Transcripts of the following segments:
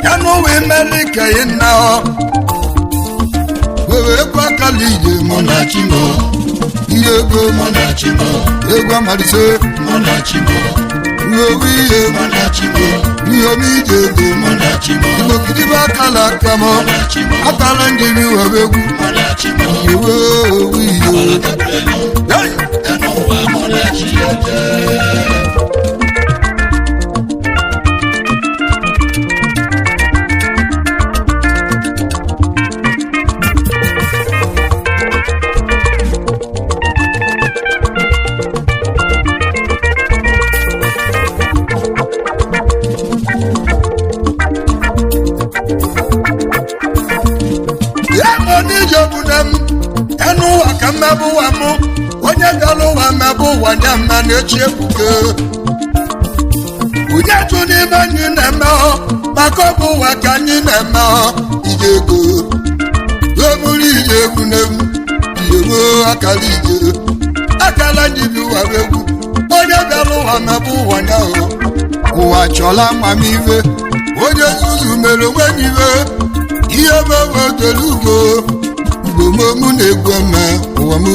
ya n'ụwa imeli ka ị na ọ were ekwe akala ije mụ na chimo ihe ego mụ na chimo egwu amalise mụ na chimo uwe ihe mụ na chimo ihe omi ije ego mụ na chimo igbo gidibe akala aka m akala njiri were egwu iwe owu ihe Hey! ya bụ n'ije obodo m enu ụwa ka mmebụ ụwa mụ onye gara ụwa mmebụ ụwa nye mma na-echi ebuke onye tụ n'ime anyị na-eme ọ maka ọ bụ ụwa ka anyị na-eme ọ ije ego eburu ije egwu n'egwu ije ruo akara ije akala ndị bi ụwa bụ egwu onye gara ụwa mmebụ ụwa nya ọ ụwa chọla amamihe onye nzuzu mere onwe ya ihe ihe bebe dere ugbo ugbo mụ na-egwu eme ụwa m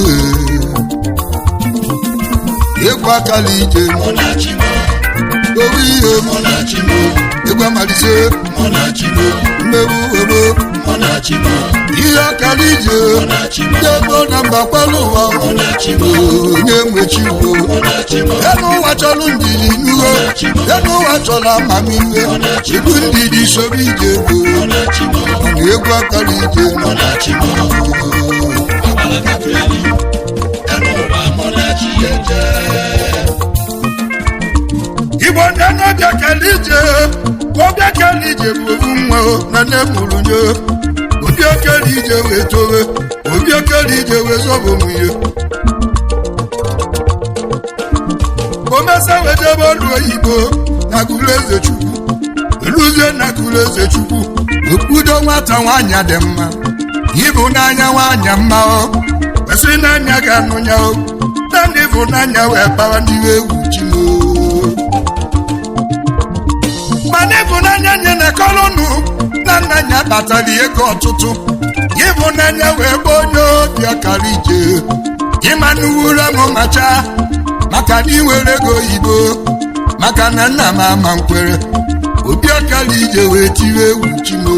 egwu akala ije owu ihe egwu amalise mmewu ebo ihe akala ije ndị ego na mba kwala ụwa onye nwechi ugbo elu ụwa chọrọ ndidi n'uho elu ụwa chọrọ amamihe ibu ndidi soro ije ego na egwu akara ije igbo ndị n'oge kele ije oge kele ije bụ ofu nwa o, na nne mụrụ nye obi okele ije wee towe obi okele ije wee zọbụ nwunye omesa wee jebe ọrụ oyibo na gụrụ eze chukwu eluzie na gụrụ eze chukwu okpudo nwata nwaanyị dị mma ịbụ n'anya nwaanyị mma o kwesị n'anya ga-anụ ya o na ndị bụ n'anya wee kpawa ndị egwu chimo mana ịbụnanya nye na kolonu na nna ya kpatara ego ọtụtụ ịbụnanya wee bụ onye obi ọkara ije ịma n'uwura m macha maka na iwere ego oyibo maka na nna m ama nkwere obi ọkara ije wee tiri egwu chimo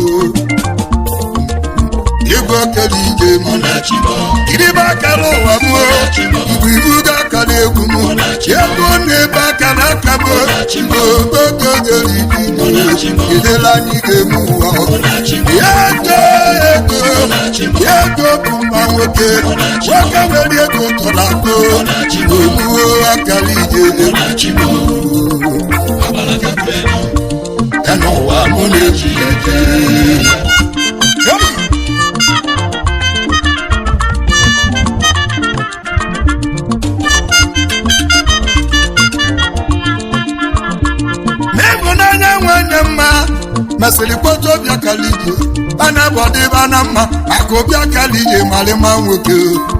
ego ọkara ije m kiribe akara ụwa m igwe ibu ga akara egwu m ego na-ebe akara aka m ogogogere ibi edela anyị ga-eme ụwa ya ego ego ego bụ mma nwoke nwoke nwere ego tọrọ akụ ogbuo akara ije egwu chimo ya n'ụwa mụ na-eji eje n'ịhụnanya nwanyị mma mesịrị kpọta obi akara ije ana bụ ọdịba na mma maka obi akara ije marịma nwoke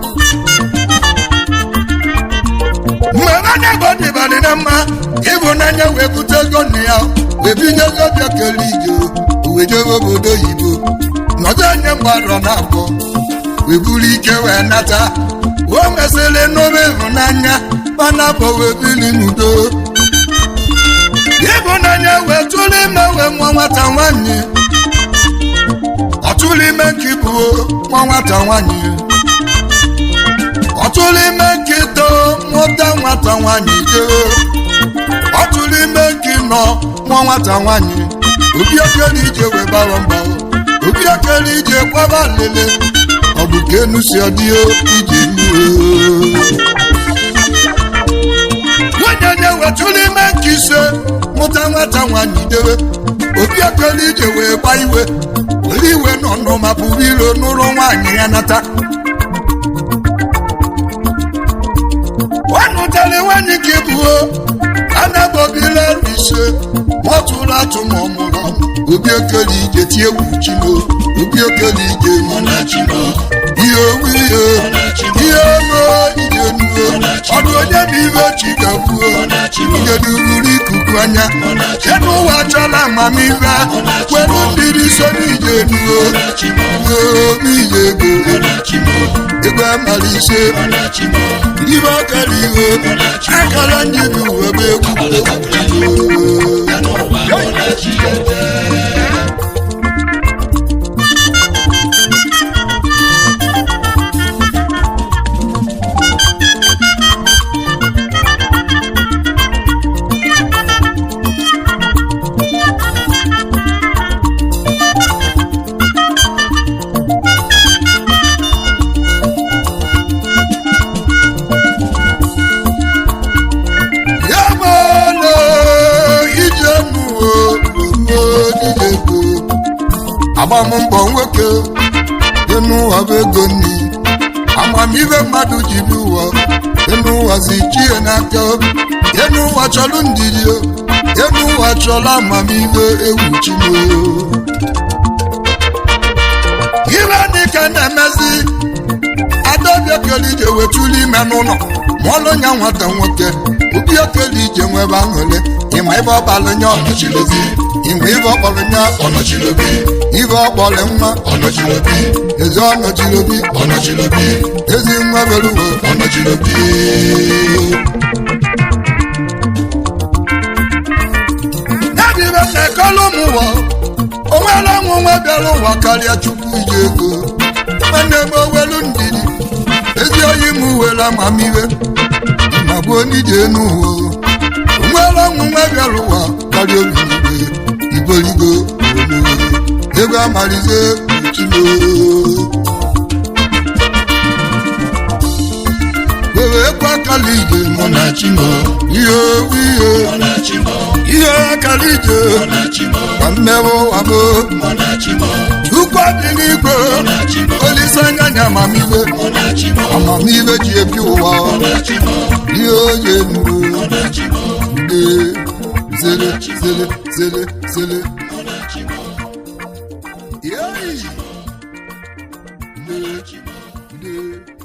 mgbe anya bụ ọdịbadị na mma ịhụnanya wee bute ego nna ya wee binye ego obi akara ije wee jebe obodo oyibo nọdụ anya mgbarọ na abụọ wee buru ike wee nata o mesịrị n'obe ịhụnanya mana bụ wee biri n'udo ịhụnanya wee tụrụ ime wee nwa nwata nwanyị ọtụrụ ime nke bụ nwa nwata nwanyị ọtụrụ ime nke too mụta nwata nwanyị jee ọtụrụ ime nke nọ nwa nwata nwanyị obi okere ije wee bara mba obi okere ije kwaba lele ọ bụ ka enu si ọdịo ije mmiri nwunye nye wetụrụ ime nke ise mụta nwata nwanyị dewe obi ekele ije wee gba iwe were iwe nọnụ ma pụrụ iro n'ụlọ nwaanyị ya nata ọ nụtara nwaanyị ka ebuo anabobila ise mọtụrụ atụ ma ọ mụrụ ọmụ obi okele ije tie egwu chimo obi okele ije ihe owu ihe ihe ego ije nuo ọdụ onye bụ ibe chi gakwuo ihe dururu ikuku anya ebe ụwa chọla amamihe were mmiri so n'ije nuo obi ije ego ego amara ise ibe ọkara ihe akara njibi uwe bụ egwu ya mala ije nuo ego agbammbọ nwoke dị n'ụwa bụ ego nni amamihe mmadụ ji bi ụwa enu ụwa si chie n'aka enu ụwa chọrọ ndidi enu ụwa chọrọ amamihe egwu chimo ibe dịka na-emezi adaobi okele ije wetuli ime n'ụlọ ma ọlụ nya nwata nwoke obi okele ije nwebe aṅụle ịma ibe ọbalụ nya ọnọchilobi ịma ibe ọkpọrọ nya ọnọchilobi ibe ọkpọrọ nwa ọnọchilobi ezi ọnọchilobi ọnọchilobi ezi nwa bere uwe ọnọchilobi nadibe na-ekọlụ m ụwa onwere ọnwụ nwa bịara ụwa karịa chukwu ije ego nwanne m owelu ndidi ezi oyi m were amamihe ma bụ onye ije n'ụwa onwere ọnwụ nwa bịara ụwa karịa obi igwe igorigo omume ego amalize chimo were ekwe akala ije mụ na chimo ihe owu ihe ihe akala ije ka mmewe ụwa bụ ukwu dị n'igwe olise anya nya amamihe amamihe ji ebi ụwa ihe oye nuru nde zere zere zere zere Yay! Nde, nde.